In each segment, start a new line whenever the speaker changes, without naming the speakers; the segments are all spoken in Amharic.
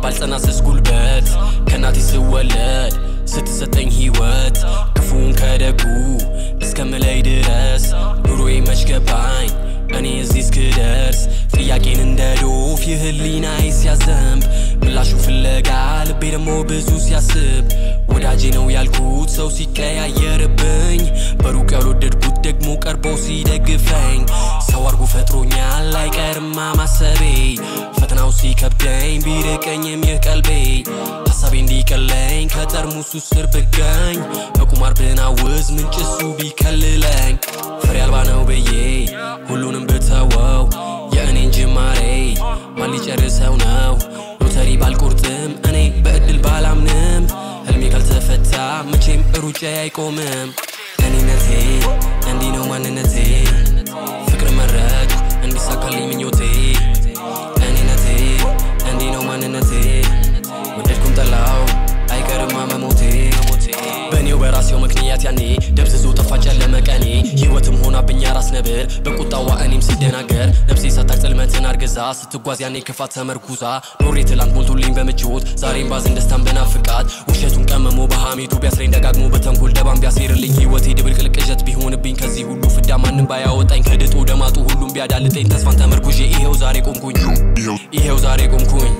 ባልጸና ስስ ጉልበት ከእናቴ ስወለድ ስትሰጠኝ ሕይወት ክፉን ከደጉ እስከምለይ ድረስ ኑሮዬ መች ገባኝ እኔ እዚህ እስክደርስ ጥያቄን እንደ ዶፍ የህሊናዬ ሲያዘንብ ምላሹ ፍለጋ ልቤ ደግሞ ብዙ ሲያስብ ወዳጄ ነው ያልኩት ሰው ሲቀያየርብኝ በሩቅ ያልወደድኩት ደግሞ ቀርቦ ሲደግፈኝ ሰው አርጎ ፈጥሮኛል አይቀርማ ማሰቤ ፈተናው ሲከብደኝ ቢርቀኝም ይህ ቀልቤ ሀሳቤ እንዲቀለኝ ከጠርሙሱ ስር ብገኝ በቁማር ብናውዝ ምንጭሱ ቢከልለኝ ፍሬ አልባ ነው ብዬ ሁሉንም ብተወው የእኔን ጅማሬ ማን ሊጨርሰው ነው ሎተሪ ባልቆርጥም እኔ በእድል ባላምንም ህልሜ ካልተፈታ መቼም ሩጫ አይቆምም እኔነቴ እንዲህ ነው ማንነቴ ፍቅር መረጥኩ እንዲሳካልኝ ምኞቴ እኔነቴ እንዲህ ነው ማንነቴ ወደድኩም ጠላው አይቀርማ መሞቴ በእኔው በራሴው ምክንያት ያኔ ደብዝዞ ጠፋ ጨለመ ቀኔ ህይወትም ሆናብኝ ራስ ነብር በቁጣዋ እኔም ሲደናገር ነፍሴ ሳታቅ ጽልመትን አርግዛ ስትጓዝ ያኔ ክፋት ተመርኩዛ ኖሬ ትላንት ሞልቶልኝ በምቾት ዛሬም ባዝን ደስታን በናፍቃት ውሸቱን ቀመሞ በሐሜቱ ቢያስረኝ ደጋግሞ በተንኮል ደባም ቢያስሬርልኝ ህይወቴ ድብልቅልቅ ቅዠት ቢሆንብኝ ከዚህ ሁሉ ፍዳ ማንም ባያወጣኝ ከድጡ ደማጡ ሁሉም ቢያዳልጠኝ ተስፋን ተመርኩዤ ይሄው ዛሬ ቆምኩኝ ይሄው ዛሬ ቆምኩኝ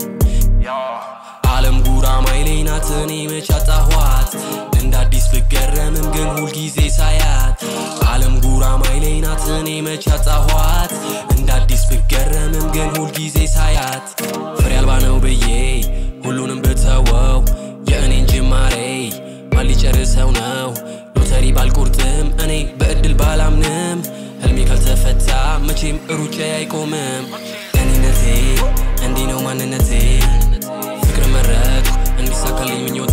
ዓለም ጉራማይሌ ናት እኔ መች አጣኋት እንደ አዲስ ብገረምም ግን ሁልጊዜ ሳያት ዓለም ጉራማይሌ ናት እኔ መች አጣኋት እንደ አዲስ ብገረምም ግን ሁልጊዜ ሳያት ፍሬ አልባ ነው ብዬ ሁሉንም ብተወው የእኔን ጅማሬ ማን ሊጨርሰው ነው ሎተሪ ባልቆርጥም እኔ በእድል ባላምንም ህልሜ ካልተፈታ መቼም ሩጫ አይቆምም እኔነቴ እንዲህ ነው ማንነቴ ፍቅር መረጥኩ እንዲሳካልኝ ምኞቴ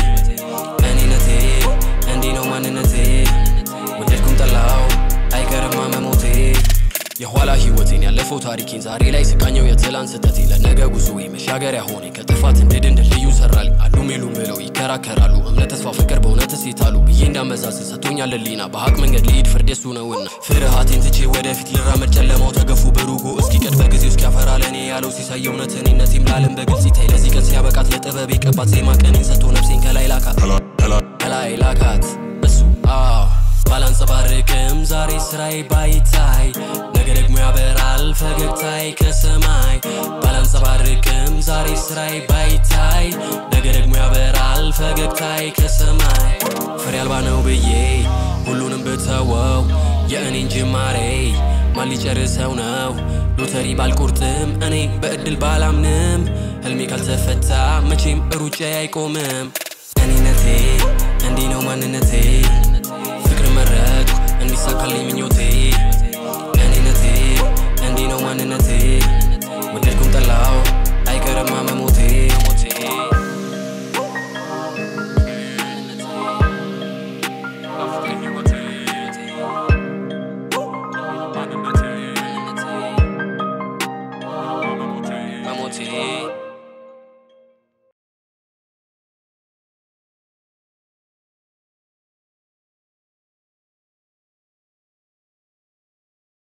እኔነቴ እንዲህ ነው ማንነቴ ወደድኩም ጠላው አይቀርማ መሞቴ የኋላ ህይወቴን ያለፈው ታሪኬን ዛሬ ላይ ስቃኘው የትላንት ስህተቴ ለነገ ጉዞዬ መሻገሪያ ሆኔ ከጥፋት እንድድን ድልድዩ ሰራል አሉም የሉም ብለው ይከራከራሉ እምነት ተስፋ ፍቅር በእውነት እሴታሉ ብዬ እንዳመዛዝን ሰጥቶኛል ህሊና በሀቅ መንገድ ልሂድ ፍርድ የሱ ነውና ፍርሃቴን ትቼ ወደፊት ልራመድ ጨለማው ተገፉ በሩጎ እስኪቀድ በጊዜው እስኪያፈራ ለእኔ ያለው ሲሳይ እውነት እኔነቴም ላለም በግልጽ ይታይ ለዚህ ቀን ሲያበቃት ለጥበብ የቀባት ዜማ ቀኔን ሰጥቶ ነፍሴን ከላይ ላካት ከላይ ላካት እሱ አዎ ባላንጸባርቅም ዛሬ ስራዬ ባይታይ ነገ ደግሞ ያበራል ፈገግታዬ ከሰማይ ባላንጸባርቅም ዛሬ ስራዬ ባይታይ ነገ ደግሞ ያበራል ፈገግታዬ ከሰማይ ፍሬ አልባ ነው ብዬ ሁሉንም ብተወው የእኔን ጅማሬ ማን ሊጨርሰው ነው ሎተሪ ባልቆርጥም እኔ በእድል ባላምንም ህልሜ ካልተፈታ መቼም ሩጫ አይቆምም እኔነቴ እንዲህ ነው ማንነቴ ፍቅር መረጥኩ እንዲሳካልኝ ምኞቴ እኔነቴ እንዲህ ነው ማንነቴ ወደድኩም ጠላው አይቀርማ